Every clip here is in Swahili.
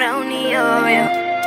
crown yoyo.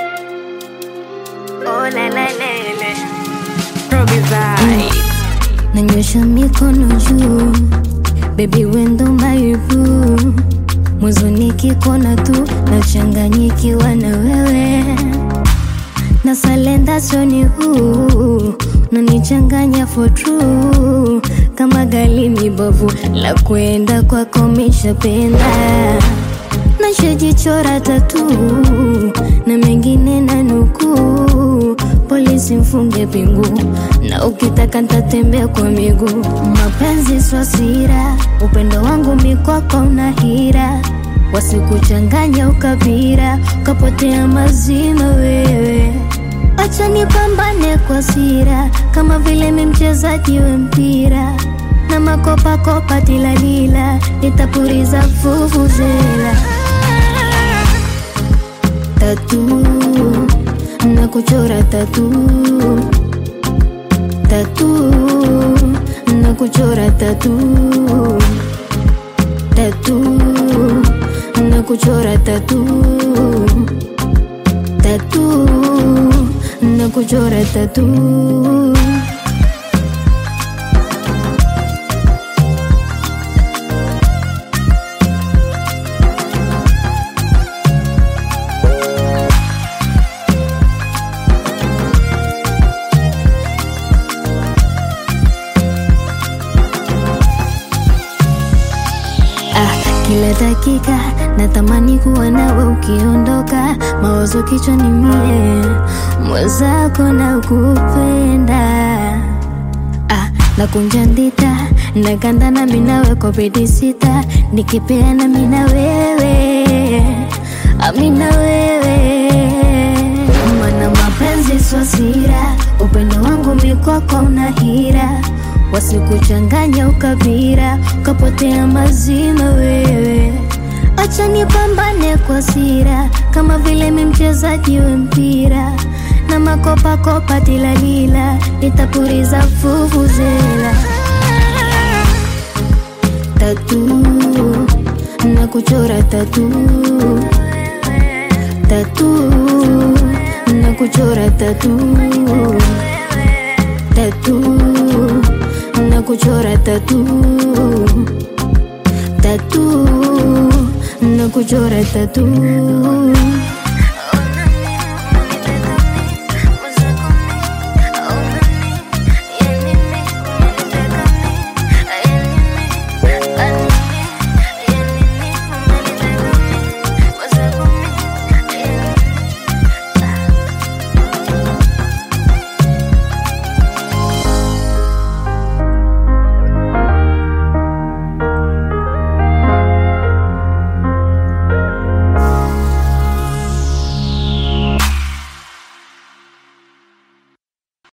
Oh la la lele. Robbie vibe. nanyosha mikono juu bebi wendo maibu mwezo nikikona tu nachanganyikiwa na wewe na salenda soni huu nanichanganya for true kama gali mibovu la kwenda kwako mishapenda nashajichora tatu na mengine na nukuu polisi mfunge pingu na ukitaka ntatembea kwa miguu mapenzi swasira upendo wangu mikwako una hira wasikuchanganya ukabira ukapotea mazima wewe acha nipambane kwa sira kama vile mi mchezaji wa mpira na makopakopa tilalila nitapuriza vuvuzela tatu na kuchora tatu tatu na kuchora tatu tatu na kuchora tatu tatu na kuchora tatu Ah, kila dakika natamani kuwa nawe ukiondoka, mawazo kichwani mie, mwenzako na kupenda ah, nakunja ndita nakanda na minawe kwa bedi sita, nikipeana mina wewe amina wewe, mana mapenzi swasira, upendo wangu mikwako una hira wasikuchanganya ukabira ukapotea mazima wewe acha nipambane kwa sira kama vile mi mchezaji wa mpira na makopakopa tilalila nitapuriza vuvuzela tatu na kuchora tatu tatu na kuchora tatu tatu na kuchora tatu tatu na kuchora tatu